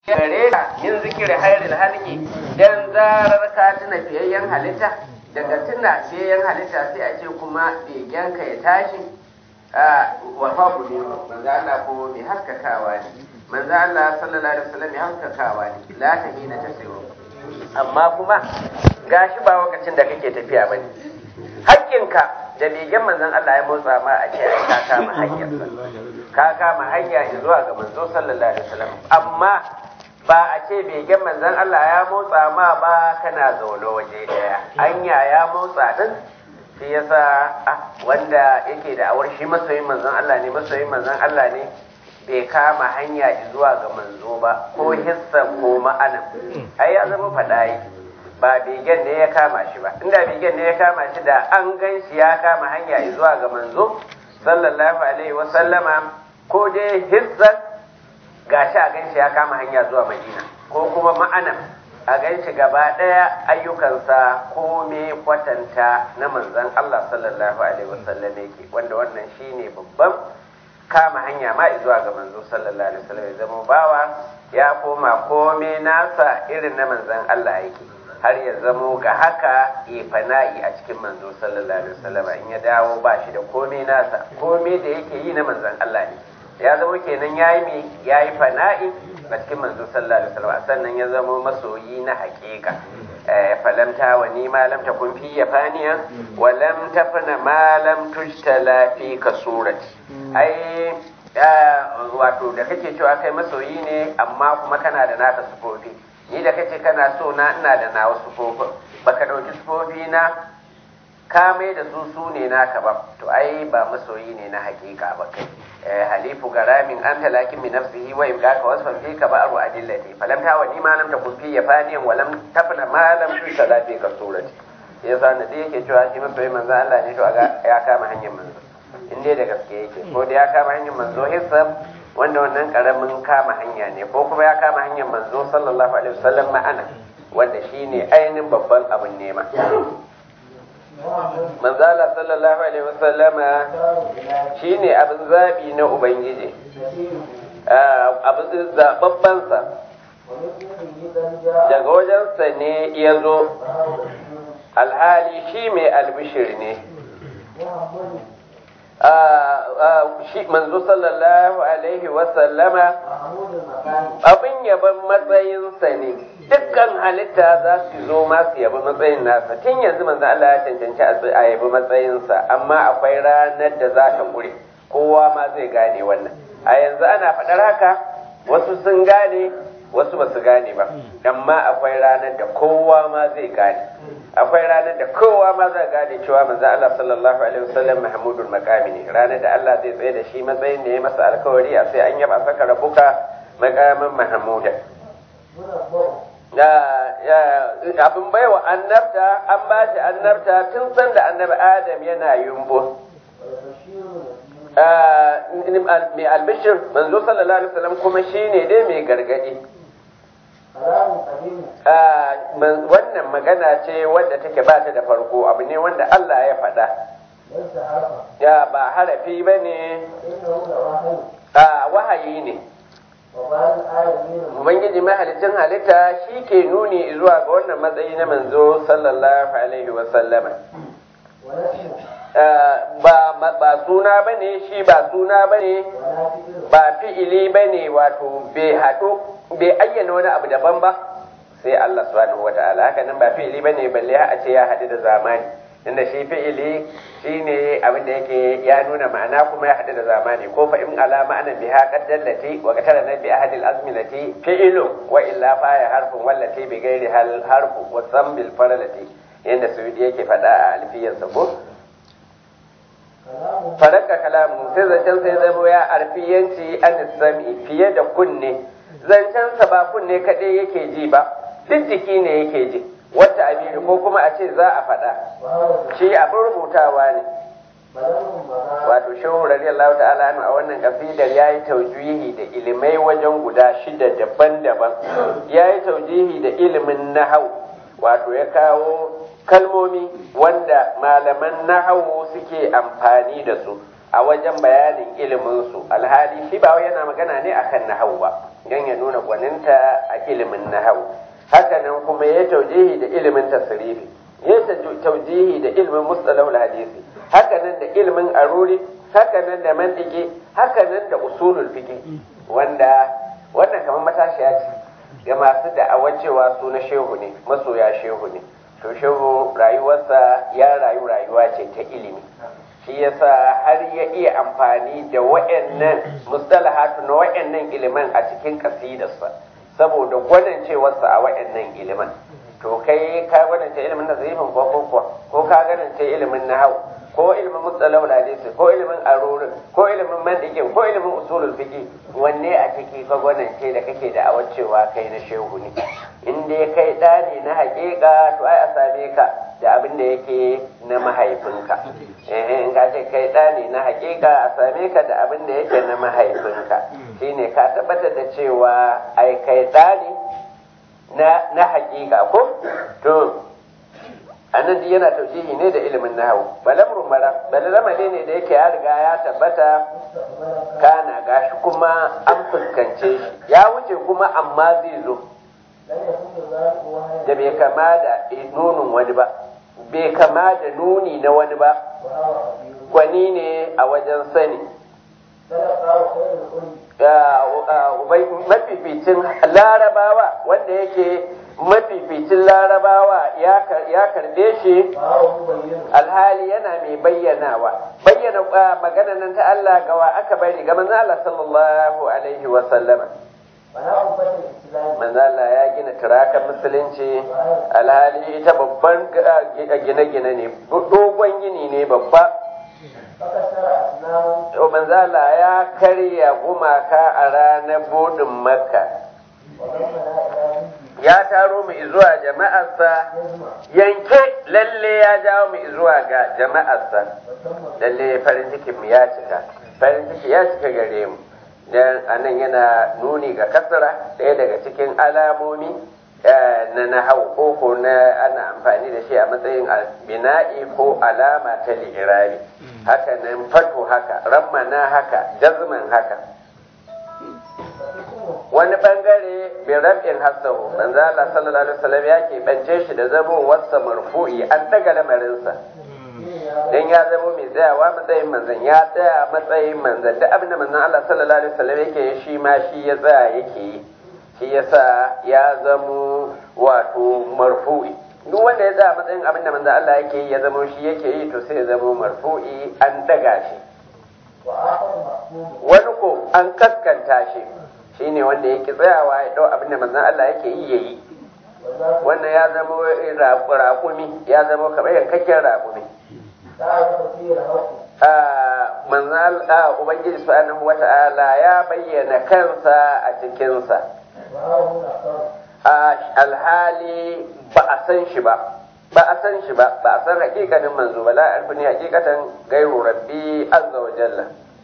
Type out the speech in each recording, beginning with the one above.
gare ka min zikiri hairil halki dan zarar ka tuna fiyayyen halitta daga tuna fiyayyen halitta sai a ce kuma begen ka ya tashi wa fabu ne manzo Allah ko mai haskakawa ne manzo Allah sallallahu alaihi wasallam mai haskakawa ne la ta hina tasiru amma kuma gashi ba lokacin da kake tafiya bane hakkinka da begen manzon Allah ya motsa ma a ce ai ka kama hanyar ka kama hanya zuwa ga manzo sallallahu alaihi wasallam amma ba a ce begen manzon Allah ya motsa ma ba kana zaune waje daya anya ya motsa din shi yasa wanda yake da awar shi masoyin manzon Allah ne masoyin manzon Allah ne bai kama hanya zuwa ga manzo ba ko hissan ko ma'ana ai ya zama fadayi ba begen ne ya kama shi ba inda begen ne ya kama shi da an gan shi ya kama hanya zuwa ga manzo sallallahu alaihi wa sallama ko dai hissan gashi a gan shi ya kama hanya zuwa madina ko kuma ma'ana a gan shi gaba ɗaya ayyukansa kome kwatanta na manzan Allah sallallahu alaihi wa sallam yake wanda wannan shine babban kama hanya ma zuwa ga manzo sallallahu alaihi wa sallam ya zama bawa ya koma kome nasa irin na manzan Allah yake har ya zamo ga haka ya fana'i a cikin manzo sallallahu alaihi wasallam in ya dawo ba shi da komai nasa komai da yake yi na manzon Allah ne ya zama kenan yayi mi yayi fana'i a cikin manzo sallallahu alaihi wasallam sannan ya zama masoyi na haƙiƙa falam ta wa ni ma lam takun fi yafaniya wa lam tafna ma lam tujtala fi kasurati ai wato da kake cewa kai masoyi ne amma kuma kana da naka sufofi ni da kace kana so na ina da nawa sufofin baka dauki sufofi na ka mai da su su ne naka ba to ai ba masoyi ne na hakika ba kai halifu garamin an talakin min nafsihi wa ibqaka wasfan fi ka ba'ru adillati falam ta wani ma lam takun fi yafaniyan wa lam tafna ma lam tusala fi ka surati yasa na da yake cewa shi masoyi manzo Allah ne to ya kama hanyar manzo in dai da gaske yake ko da ya kama hanyar manzo hisab wanda wannan karamin kama hanya ne ko kuma ya kama hanyar manzo sallallahu alaihi wasallam ma'ana wanda shine ainihin babban abin nema manzala sallallahu alaihi wasallama shine abin zabi na ubangiji abin zababbansa daga wajensa ne ya zo alhali shi mai albishir ne shi manzo sallallahu alaihi wasallama abin yaban matsayinsa ne dukkan halitta za su zo ma su yabi matsayin nasa tun yanzu manzo Allah ya cancanci a yabi matsayinsa amma akwai ranar da za ta kure kowa ma zai gane wannan a yanzu ana faɗar haka wasu sun gane wasu ba su gane ba amma akwai ranar da kowa ma zai gane akwai ranar da kowa ma zai gane cewa manzo Allah sallallahu alaihi wasallam mahmudul maqami ne ranar da Allah zai tsaye da shi matsayin da ya masa alkawari a sai an yaba saka rabuka maqamin mahmuda abin baiwa annabta an ba shi annabta tun san da annabi adam yana yumbo mai albishir manzo sallallahu alaihi wasallam kuma shine dai mai gargadi wannan magana ce wadda take ba ta da farko abu ne wanda Allah ya faɗa ya ba harafi ba ne wahayi ne Ubangiji mahalicin halitta shi ke nuni zuwa ga wannan matsayi na manzo sallallahu alaihi wasallama ba suna ba ne shi ba suna ba ne ba fi'ili ba ne wato bai haɗo bai ayyana wani abu daban ba sai Allah subhanahu wa ta'ala haka nan ba fi'ili ba ne balle a ce ya haɗu da zamani inda shi fi'ili shi ne abin da yake ya nuna ma'ana kuma ya haɗu da zamani ko fa in ala ma'ana biha qaddallati wa qatara na bi ahadil azmilati fi'ilu wa illa fa ya harfun wallati bi ghairi hal harfu wa sambil faralati yanda suyudi yake faɗa a alfiyarsa ko faraka kalamu sai zancen sai zamo ya arfiyanci an sami fiye da kunne zancensa ba kunne kaɗai yake ji ba duk jiki ne yake ji wata abiri ko kuma a ce za a faɗa shi abin rubutawa ne wato shehu radiyallahu ta'ala a wannan kasidar ya yi taujihi da ilimai wajen guda shida daban-daban ya yi taujihi da ilimin nahau wato ya kawo kalmomi wanda malaman nahawu suke amfani da su a wajen bayanin iliminsu alhali shi ba yana magana ne akan nahawu ba don ya nuna gwaninta a ilimin nahawu haka nan kuma ya taujihi da ilimin tasrifi ya taujihi da ilimin mustalahul hadisi haka nan da ilimin aruri haka nan da mantiki haka nan da usulul fiqh wanda wannan kamar matashiya ce ga masu da'awar cewa su na shehu ne masoya shehu ne to shehu rayuwarsa ya rayu rayuwa ce ta ilimi shi yasa har ya iya amfani da wa'annan mustalahatu na wa'annan iliman a cikin kasidarsa saboda gwanancewarsa a wa'annan iliman to kai ka gwanance ilimin nazarifin ko ko ko ka gwanance ilimin nahau ko ilimin mustalahul hadisi ko ilimin arurin ko ilimin mantiki ko ilimin usulul fiqi wanne a ciki ka gwanance da kake da awacewa kai na shehu ne in dai kai da ne na haƙiƙa to ai a same ka da abin da yake na mahaifinka eh in ka ce kai da ne na haƙiƙa a same ka da abin da yake na mahaifinka shine ka tabbatar da cewa ai kai da ne na na haƙiƙa ko to annan duk yana tausihi ne da ilimin nahawu balamru mara balamare ne da yake ya riga ya tabbata kana gashi kuma an fuskance shi ya wuce kuma amma zai zo da bai kama da nunin wani ba bai kama da nuni na wani ba gwani ne a wajen sani mafificin larabawa wanda yake mafificin larabawa ya karbe shi alhali yana mai bayyanawa bayyana magana nan ta Allah gawa aka bari ga manzo Allah sallallahu alaihi wa sallama manzo Allah ya gina turakan musulunci alhali ita babban gine-gine ne dogon gini ne babba manzo Allah ya karya gumaka a ranar budin makka ya taro mu zuwa jama'arsa yanke lalle ya jawo mu zuwa ga jama'arsa lalle farin cikin mu ya cika farin ciki ya cika gare mu dan anan yana nuni ga kasara ɗaya daga cikin alamomi na nahau ko ko na ana amfani da shi a matsayin bina'i ko alama ta li'irabi haka nan fatu haka rammana haka jazman haka wani bangare bai rabin hasahu manzo Allah sallallahu alaihi wasallam ya ke bance shi da zamo wasa marfu'i an daga lamarinsa dan ya zamo mai tsayawa matsayin manzon ya tsaya matsayin manzon da abin da manzon Allah sallallahu alaihi wasallam yake shi ma shi ya tsaya yake yi shi yasa ya zamo wato marfu'i duk wanda ya tsaya matsayin abin da manzon Allah yake yi ya zamo shi yake yi to sai ya zamo marfu'i an daga shi wani ko an kaskanta shi shine wanda yake tsayawa ya dau abin da manzon Allah yake yi yayi wannan ya zama raƙumi ya zama kamar yankakken raƙumi manzon ubangiji subhanahu wata'ala ya bayyana kansa a cikinsa alhali ba a san shi ba ba a san shi ba ba a san hakikanin manzo ba la alfini hakikatan gairu rabbi azza wa jalla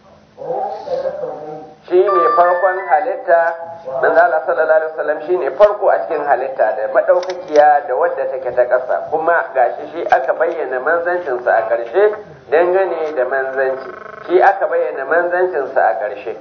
shi ne farkon halitta manzo Allah sallallahu alaihi wasallam shi ne farko a cikin halitta da madaukakiya da wadda take ta ƙasa kuma gashi shi aka bayyana manzancinsa a ƙarshe dangane da manzanci shi aka bayyana manzancinsa a ƙarshe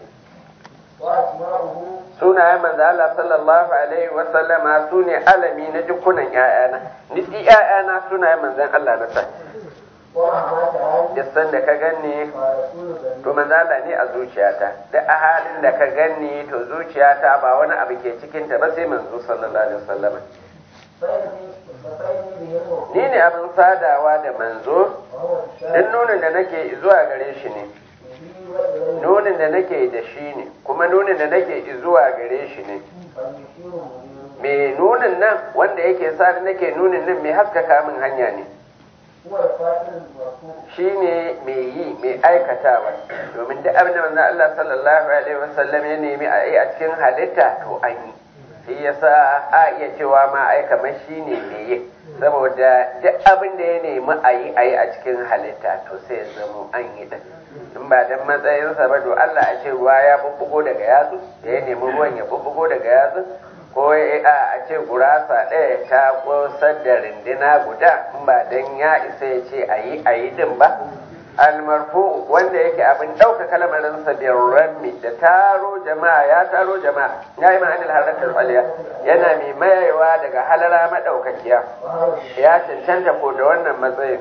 sunayen manzo Allah sallallahu alaihi wasallama su ne alami na dukkunan ƴaƴana ni ƴaƴana sunayen manzon Allah na sa Dissan da ka ganni to manzala ne a zuciyata da a halin da ka ganni to zuciyata ba wani abu ke cikinta ba sai manzo sallallahu alaihi wasallam ni ne abin sadawa da manzo duk nunin da nake zuwa gare shi ne nunin da nake da shi ne kuma nunin da nake zuwa gare shi ne me nunin nan wanda yake sa nake nunin nan mai haskaka min hanya ne shi ne mai yi mai aikatawa domin duk abin da manzon Allah sallallahu alaihi wasallam ya nemi a yi a cikin halitta to an yi shi yasa a iya cewa ma ai kamar shi ne mai yi saboda duk abin da ya nemi a yi a yi a cikin halitta to sai ya zamo an yi da in ba dan matsayinsa ba to Allah a ce ruwa ya bubbugo daga yatsu da ya nemi ruwan ya bubbugo daga yatsu ko a ce gurasa ɗaya ta ƙosar da rindina guda in ba dan ya isa ya ce a yi a yi din ba almarfu wanda yake abin ɗaukaka lamarinsa da rammi da taro jama'a ya taro jama'a ya yi ma'anil haratar aliya yana mai mayewa daga halara maɗaukakiya ya cancanta ko da wannan matsayin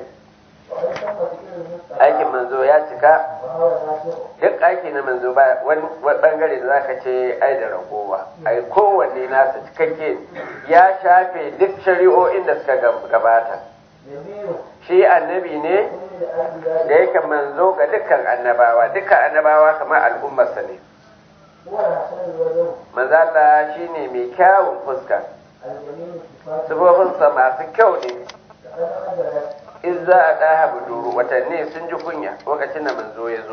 aikin manzo ya cika duk aiki na manzo ba wani bangare da zaka ce ai da ragowa ai kowanne nasa cikakke ya shafe duk shari'o'in da suka gabata shi annabi ne da yake manzo ga dukkan annabawa dukkan annabawa kamar al'ummarsa ne manzala shi ne mai kyawun fuska sufofinsa masu kyau ne in za a ɗaha buduru watanni sun ji kunya lokacin da manzo ya zo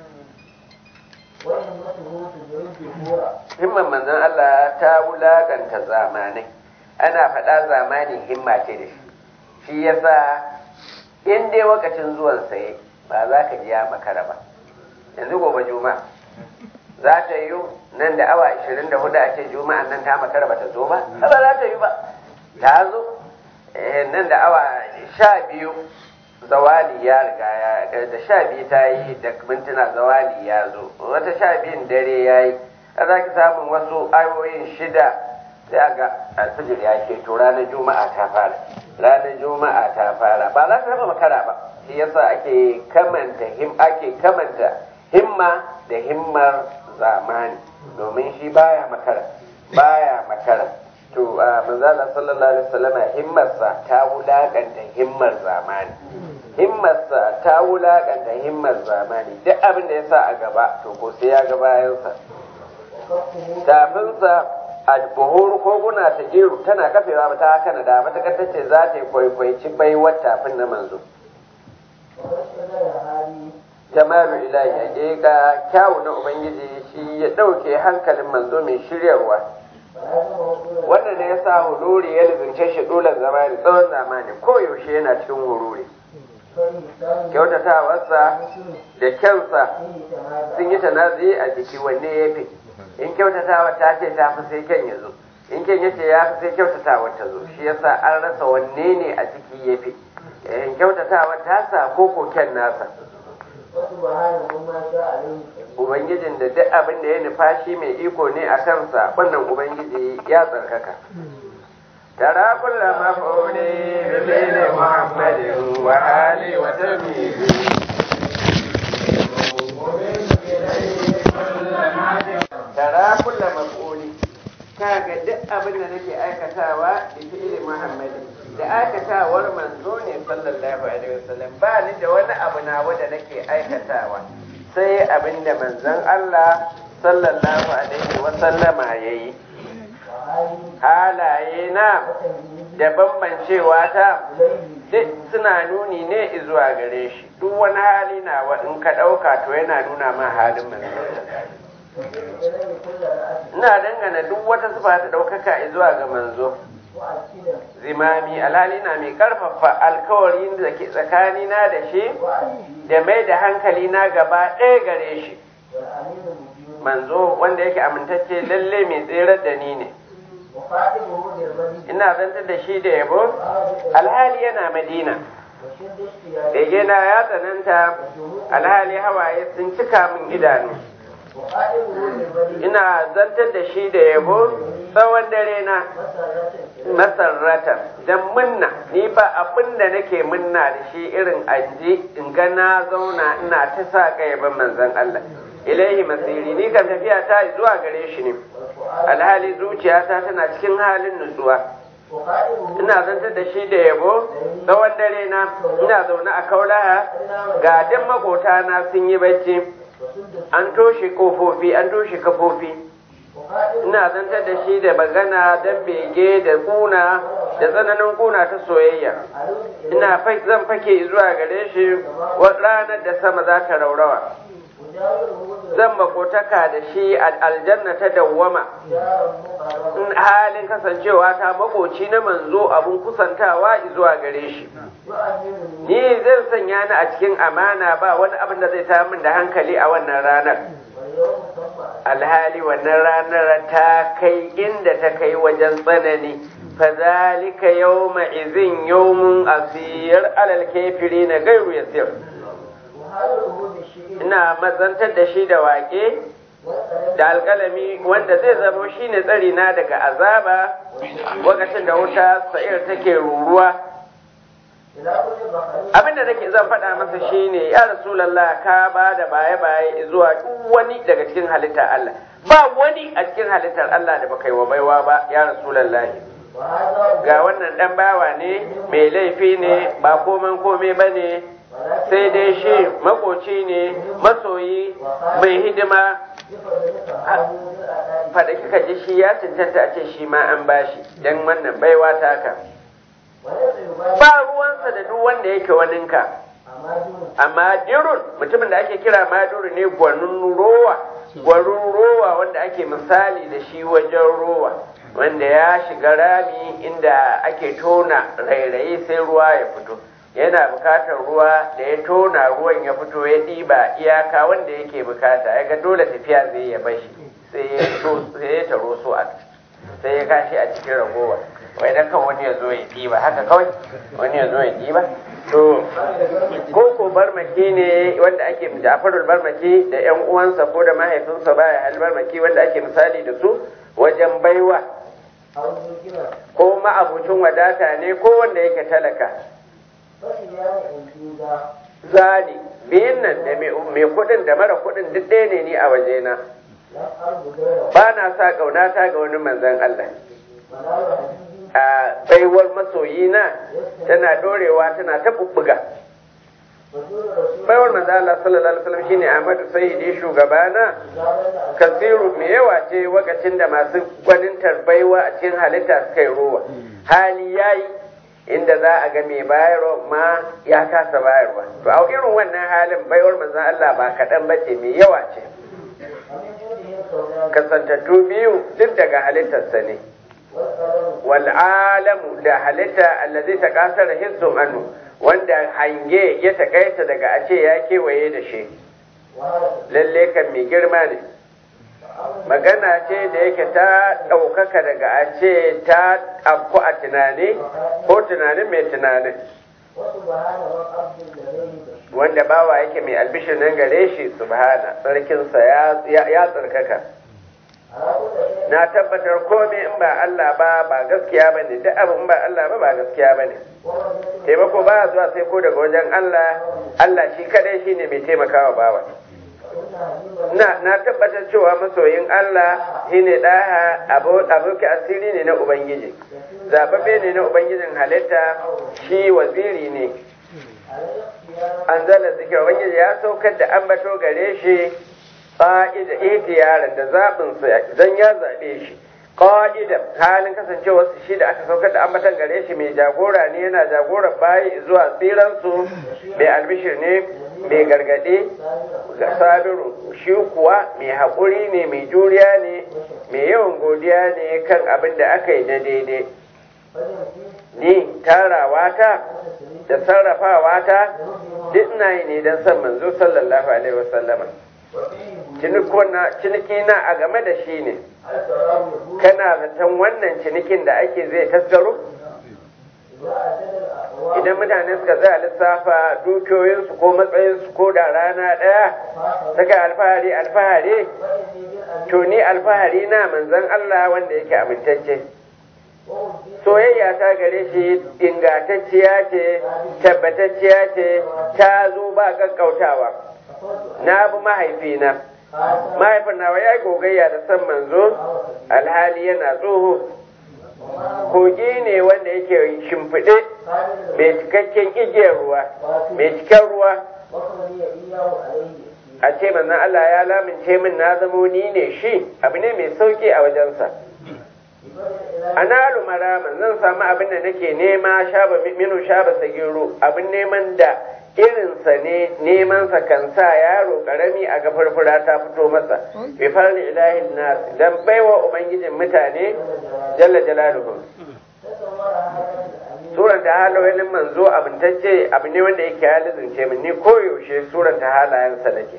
himman manzon Allah ta wulaganta zamanai ana faɗa zamani himma ce da shi shi yasa in dai lokacin zuwan saye ba za ka ji ya makara ba yanzu gobe juma'a za ta yi nan da awa 24 a ce juma'an nan ta makara ba ta zo ba ba za ta yi ba ta zo nan da awa sha biyu zawali ya riga ya da sha biyu ta yi da mintuna zawali ya zo wata sha biyun dare ya yi a za ki samun wasu ayoyin shida sai ga alfijir ya ke to ranar juma'a ta fara ranar juma'a ta fara ba za ta taba makara ba shi yasa ake kamanta him ake kamanta himma da himmar zamani domin shi baya makara baya makara to manzala sallallahu alaihi wasallam himmarsa ta wulakanta himmar zamani himmarsa ta wulakanta himmar zamani duk abin da ya sa a gaba to ko sai ya ga bayansa tafinsa a buhuru koguna ta jeru tana kafewa ba ta haka da matakar ta ce za ta yi kwaikwaici baiwar tafin na manzo jamalu ilahi hakika kyawu na ubangiji shi ya ɗauke hankalin manzo mai shiryarwa wannan ne ya sa huluri ya lizince shi dole zamani tsawon zamani koyaushe yana cikin huluri kyautatawarsa da kyansa sun yi tanazi a jiki wanne ya fi in kyautatawa ta ce ta fi sai kyan ya zo in kyan ya ce ya fi sai kyautatawa ta zo shi yasa an rasa wanne ne a ciki ya fi in kyautatawa ta sa ko ko kyan nasa Ubangijin da duk abin da ya nufa shi mai iko ne a kansa wannan Ubangiji ya tsarkaka. Tara kulla maf'uli bi fili Muhammadin wa ali wa tamyizi. Tara kulla maf'uli kaga duk abin da nake aikatawa bi fili Muhammadin da aikatawar manzo ne sallallahu alaihi wasallam ba ni da wani abu na wanda nake aikatawa sai abin da manzon Allah sallallahu alaihi wasallama yayi halaye na da bambancewa ta duk suna nuni ne zuwa gare shi duk wani hali na in ka ɗauka to yana nuna ma halin manzo ina dangana duk wata sifa ta ɗaukaka zuwa ga manzo zimami alhali na mai karfafa alkawarin da ke tsakanina da shi da mai da hankali na gaba ɗaya gare shi manzo wanda yake amintacce lalle mai tserar da ni ne ina zantar da shi da yabo alhali yana madina begena ya tsananta alhali hawaye sun cika min idanu ina zantar da shi da yabo tsawon dare na masarrata don munna ni ba abin da nake munna da shi irin anji in ga na zauna ina ta sa ban manzon Allah ilaihi masiri ni kan tafiya ta zuwa gare shi ne alhali zuciyata tana cikin halin nutsuwa ina zantar da shi da yabo tsawon dare na ina zaune a kaulaha ga duk makota na sun yi bacci an toshe kofofi an toshe kafofi ina zantar da shi da magana don bege da kuna da tsananin kuna ta soyayya ina zan fake zuwa gare shi ranar da sama za ta raurawa zan makotaka da shi a aljanna ta dawwama in halin kasancewa ta makoci na manzo abun kusantawa zuwa gare shi ni zan sanya ni a cikin amana ba wani abin da zai ta min da hankali a wannan ranar alhali wannan ranar ta kai inda ta kai wajen tsanani fazalika yawma izin yawmun asir alal kafirina gairu yasir ina mazantar da shi da waƙe da alƙalami wanda zai zamo shi ne tsari na daga azaba lokacin da wuta sa'ir take ruruwa abin da nake zan faɗa masa shine ya rasulallah ka ba da baye baye zuwa duk wani daga cikin halittar Allah ba wani a cikin halittar Allah da baka yi wa baiwa ba ya rasulallah ga wannan dan bawa ne mai laifi ne ba koman kome ba ne sai dai shi makoci ne masoyi mai hidima faɗa kika ji shi ya cancanta a ce shi ma an bashi don wannan baiwa taka ba ruwansa da duk wanda yake waninka amma dirun mutumin da ake kira maduru ne gwanin rowa gwanin rowa wanda ake misali da shi wajen rowa wanda ya shiga rami inda ake tona rairayi sai ruwa ya fito yana bukatar ruwa da ya tona ruwan ya fito ya ɗiba iyaka wanda yake bukata ya ga dole tafiya zai ya bashi sai ya taro so a sai ya kashi a cikin ragowa wai dan kan wani ya zo ya ɗiba haka kawai wani ya zo ya ɗiba to ko ko barmaki ne wanda ake jafarul barmaki da yan uwansa ko da mahaifinsa baya hal barmaki wanda ake misali da su wajen baiwa ko ma'abucin wadata ne ko wanda yake talaka zani biyun nan da mai kuɗin da mara kuɗin duk ɗaya ne ni a wajena ba na sa ƙaunata ga wani manzan Allah a baiwar masoyina tana dorewa tana ta bubbuga baiwar manzo Allah sallallahu alaihi wasallam shine Ahmadu Sayyidi shugabana kasiru me yawa ce wakacin da masu gwanintar baiwa a cikin halitta suka yi ruwa hali yayi inda za a ga mai bayarwa ma ya kasa bayarwa to a irin wannan halin baiwar manzo Allah ba kaɗan bace mai yawa ce kasantattu biyu duk daga halittarsa ne wal'alamu da halitta allazi ta kasar hissun annu wanda hange ya takaita daga a ce ya kewaye da shi lalle kan mai girma ne magana ce da yake ta ɗaukaka daga a ce ta afku a tunani ko tunanin mai tunanin wanda bawa yake mai albishir nan gare shi subhana tsarkinsa ya tsarkaka na tabbatar komai in ba Allah ba ba gaskiya ba ne duk abin ba Allah ba ba gaskiya ba ne taimako ba zuwa sai ko daga wajen Allah Allah shi kadai shi ne mai taimakawa bawa na na tabbatar cewa masoyin Allah shi ne ɗaya aboki asiri ne na Ubangiji zababbe ne na Ubangijin halitta shi waziri ne an zala zikir Ubangiji ya saukar da ambato gare shi ƙa'ida ihtiyaran da zaɓinsa zan ya zaɓe shi ƙa'ida halin kasancewa su shi da aka saukar da ambatan gare shi mai jagora ne yana jagorar bayi zuwa tsiransu mai albishir ne mai gargaɗe ga sabiru shi kuwa mai haƙuri ne mai juriya ne mai yawan godiya ne kan abin da aka yi na daidai ni tarawa ta da sarrafawa ta duk ina yi ne don san manzo sallallahu alaihi wasallama ciniki na a game da shi ne kana zaton wannan cinikin da ake zai tasgaro idan mutane suka tsaya lissafa dukiyoyinsu ko matsayinsu ko da rana ɗaya saka alfahari alfahari to ni alfahari na manzan Allah wanda yake amintacce soyayya ta gare shi ingantacciya ce tabbatacciya ce ta zo ba ƙaƙƙautawa na bi mahaifina mahaifin nawa ya yi gogayya da san manzo alhali yana tsoho kogi ne wanda yake shimfiɗe mai cikakken igiyar ruwa mai cikin ruwa a ce manzon Allah ya lamince min na zamo ni ne shi abu ne mai sauki a wajensa ana lumara zan samu abin da nake nema shaba minu shaba sagiro abin neman da irinsa ne nemansa kan sa yaro karami a ga furfura ta fito masa bi farli ilahin nas dan baiwa ubangijin mutane jalla jalaluhu suran ta halayen manzo abintacce abu ne wanda yake halizince min ni koyaushe suran ta halayensa nake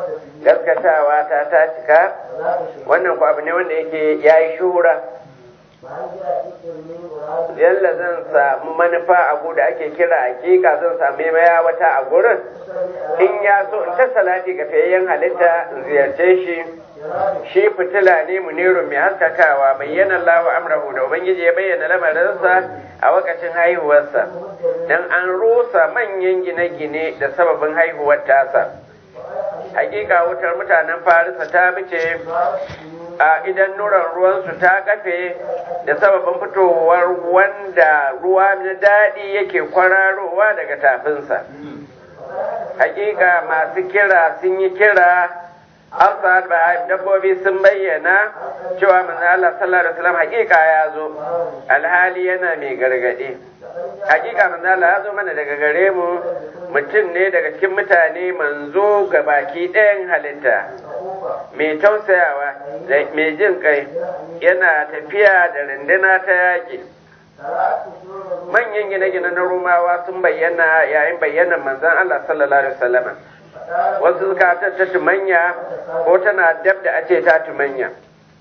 gaskatawa ta ta cika wannan ku abu ne wanda yake yayi shuhura yalla zan samu manufa a da ake kira hakika zan sami maya wata a gurin in ya so in ta salati ga fayayyen halitta in ziyarce shi shi fitila ne muniru mai haskakawa bayyana Allah amrahu da ubangiji ya bayyana lamarinsa a wakacin haihuwarsa dan an rusa manyan gine-gine da sababin haihuwar tasa hakika wutar mutanen farisa ta bice a idan nuran ruwansu ta kafe da sababin fitowar wanda ruwa na daɗi yake kwararowa daga tafinsa hakika masu kira sun yi kira Hafsa da dabbobi sun bayyana cewa manzo Allah sallallahu alaihi wasallam hakika ya zo alhali yana mai gargadi hakika manzo Allah ya zo mana daga gare mu mutum ne daga cikin mutane manzo ga baki ɗayan halitta mai tausayawa da mai jin kai yana tafiya da runduna ta yaƙi manyan gine-gine na rumawa sun bayyana yayin bayyanar manzon Allah sallallahu alaihi wasallam wasu suka ta tumanya ko tana dab da ace ta tumanya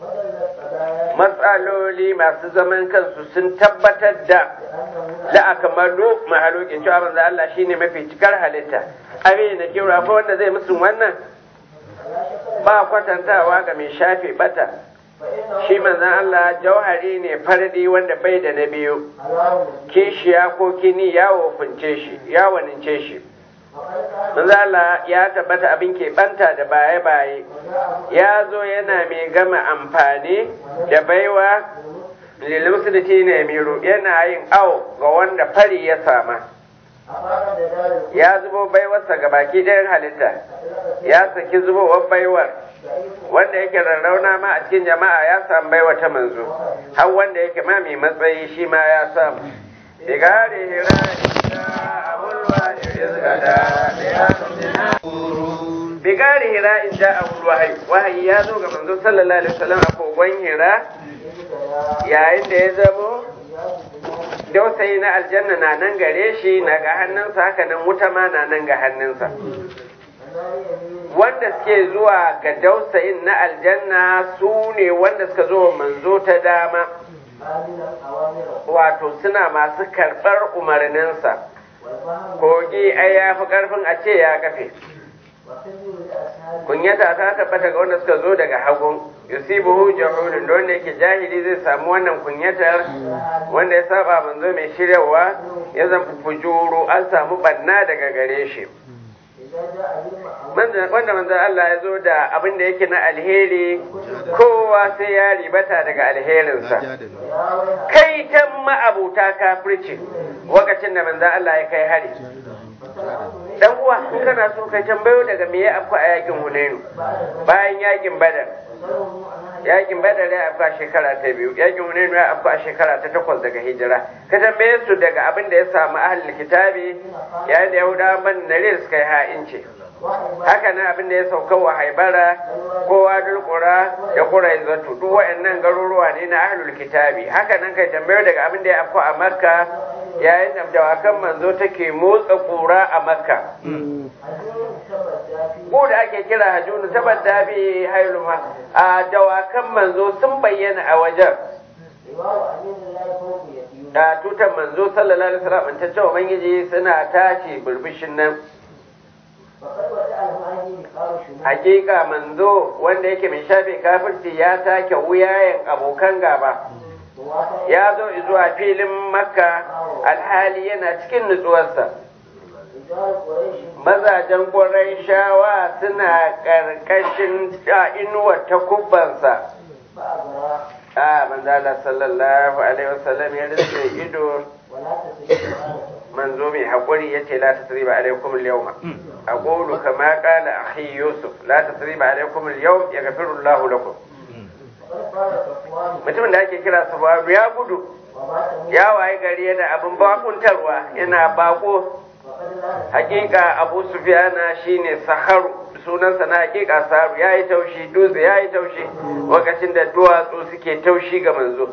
matsaloli masu zaman kansu sun tabbatar da la'akamalu mahalokin cewa manzo Allah shine mafi cikar halitta abin da ke rafa wanda zai musu wannan ba kwatantawa ga mai shafe bata shi manzan Allah jauhari ne fardi wanda bai da na biyu kishiya ko kini ya wofince shi ya wanince shi Manzala ya tabbata abin keɓanta da baye-baye, ya zo yana mai gama amfani da baiwa lilimusuliti ne miro yana yin awo ga wanda fari ya sama. Ya zubo baiwarsa ga baki ɗayan halitta, ya saki zubowar baiwar, wanda yake rarrauna ma a cikin jama'a ya samu baiwa ta manzo, har wanda yake ma mai matsayi shi ma ya samu. Bigare hira abulwa bigari hira in ja a wahayi wahayi ya zo ga manzo sallallahu alaihi wasallam a kogon hira yayin da ya zamo dausayi na aljanna na nan gare shi na ga hannunsa haka nan wuta ma na nan ga hannunsa wanda suke zuwa ga dausayin na aljanna su ne wanda suka zo manzo ta dama wato suna masu karɓar umarninsa kogi ai ya fi ƙarfin a ce ya kafe kunyata ta tabbata ga wanda suka zo daga hagun yusibuhu jahulun da wanda yake jahili zai samu wannan kunyatar wanda ya saba manzo mai shiryawa ya zama fujuru an samu banna daga gare shi wanda manzo Allah ya zo da abin da yake na alheri kowa sai ya ribata daga alherinsa kai ta ma'abuta kafirci lokacin da manzo Allah ya kai hari dan uwa in kana so kai tambayo daga me ya afka a yakin Hunainu bayan yakin Badar yakin Badar ya afka shekara ta biyu yakin Hunainu ya afka shekara ta takwas daga hijira ka tambaye su daga abin da ya samu ahlul kitabi yayin da Yahudawa ban nare suka yi ha'inci haka nan abin da ya sauka wa haibara kowa dulkura da kurai zato duk waɗannan garuruwa ne na ahlul kitabi haka nan kai tambayo daga abin da ya afko a makka yayin da dawakan manzo take motsa kura a makka ko da ake kira hajjunu saboda bi hailuma a dawakan manzo sun bayyana a wajen da tutan manzo sallallahu alaihi wasallam ta ce ubangiji suna tace burbushin nan hakika manzo wanda yake mai shafe kafirci ya take wuyayen abokan gaba ya zo zuwa filin makka alhali yana cikin nutsuwarsa mazajen ƙwarai shawa suna ƙarƙashin inuwar takubbansa a manzala sallallahu alaihi wasallam ya rinse ido manzo mai haƙuri ya ce la tasriba alaikum al-yawma aqulu kama qala akhi yusuf la tasriba alaikum al-yawm yaghfiru Allahu lakum mutumin da ake kira sababu ya gudu ya waye gari yana abin bakuntarwa yana bako hakika abu sufiyana shine saharu sunansa na hakika saharu ya yi taushi dutse ya yi taushi lokacin da duwatsu suke taushi ga manzo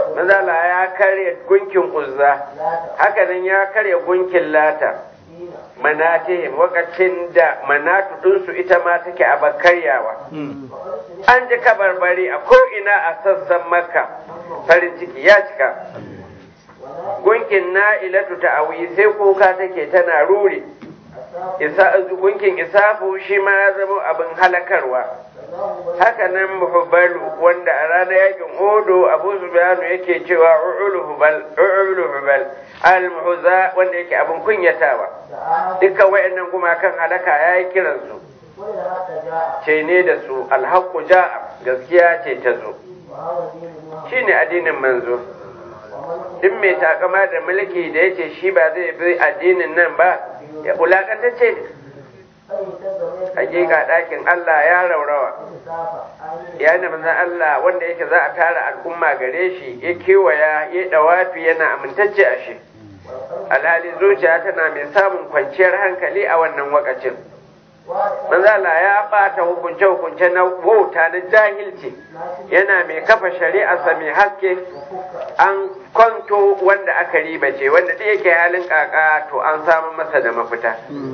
manzala ya karya gunkin uzza hakanan ya karya gunkin lata manatihim wakacin da manatu ɗinsu ita ma take a bakaryawa an ji kabarbari a ko'ina a sassan makka farin ciki ya cika gunkin na'ilatu ta awi sai kuka take tana ruri gunkin isafu shi ma ya zama abin halakarwa haka nan muhubbalu wanda a ranar yakin odo abu zubiyanu yake cewa u'ulu hubal al-muhuza wanda yake abin kunyatawa dukkan wayannan gumakan halaka ya yi kiransu ce ne da su alhaku ja'a gaskiya ce ta zo shi ne addinin manzo duk mai takama da mulki da yace shi ba zai bi addinin nan ba ya bulakantacce ne hakika ɗakin Allah ya raurawa ya da manzan Allah wanda yake za a tara al'umma gare shi ya kewaya ya dawafi yana amintacce a shi alhali zuciya tana mai samun kwanciyar hankali a wannan wakacin manzala ya bata hukunce-hukunce na wauta na jahilci yana mai kafa shari'arsa mai haske an kwanto wanda aka ribace wanda duk yake halin kaka to an samu masa da mafita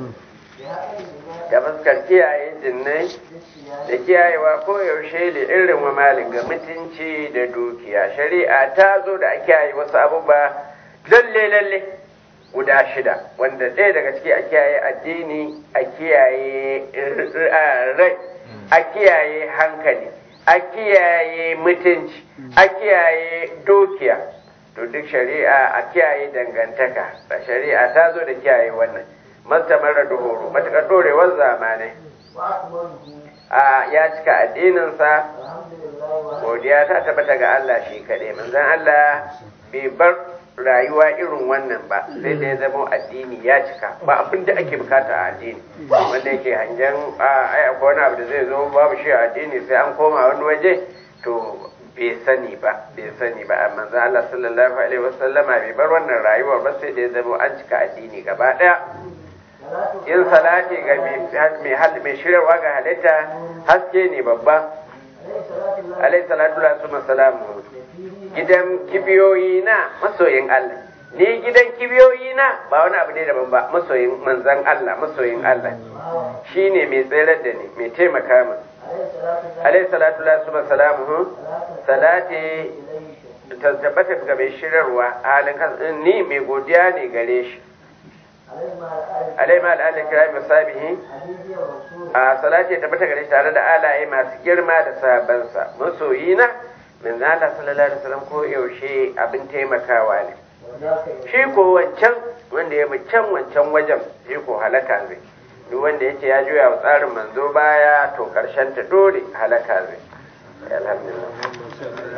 da fuskar kiyaye jinnai da kiyayewa koyaushe da irin wa malin ga mutunci da dukiya shari'a ta zo da a kiyaye wasu abubuwa lalle lalle guda shida wanda ɗaya daga ciki a kiyaye addini a kiyaye rai a kiyaye hankali a kiyaye mutunci a kiyaye dukiya to duk shari'a a kiyaye dangantaka da shari'a ta zo da kiyaye wannan mastamar da horo matuƙar ɗorewar zamanai a ya cika addininsa godiya ta tabbata ga Allah shi kaɗai manzon Allah bai bar rayuwa irin wannan ba sai da ya zama addini ya cika ba abin da ake bukata a addini wanda yake hangen ai akwai wani abu da zai zo babu shi a addini sai an koma wani waje to bai sani ba bai sani ba amma manzo Allah sallallahu alaihi wasallama bai bar wannan rayuwar ba sai da ya zama an cika addini gaba daya yin salati ga mai shirarwa ga halitta haske ne babba alaihi salatu wa salamu gidan kibiyoyi na masoyin Allah ni gidan kibiyoyi na ba wani abu ne daban ba masoyin manzan Allah masoyin Allah shine mai tsayar da ni mai taimaka min alaihi salatu wa salamu salati ta tabbata ga mai shirarwa halin kan ni mai godiya ne gare shi alaihi ma al'ala kirami sabihi a salati ta tabbata gare shi tare da alaye masu girma da sabansa masoyina min zala sallallahu alaihi wasallam ko yaushe abin taimakawa ne shi ko wancan wanda ya bi can wancan wajen shi ko halaka zai duk wanda yace ya juya wa tsarin manzo baya to karshen ta dole halaka zai alhamdulillah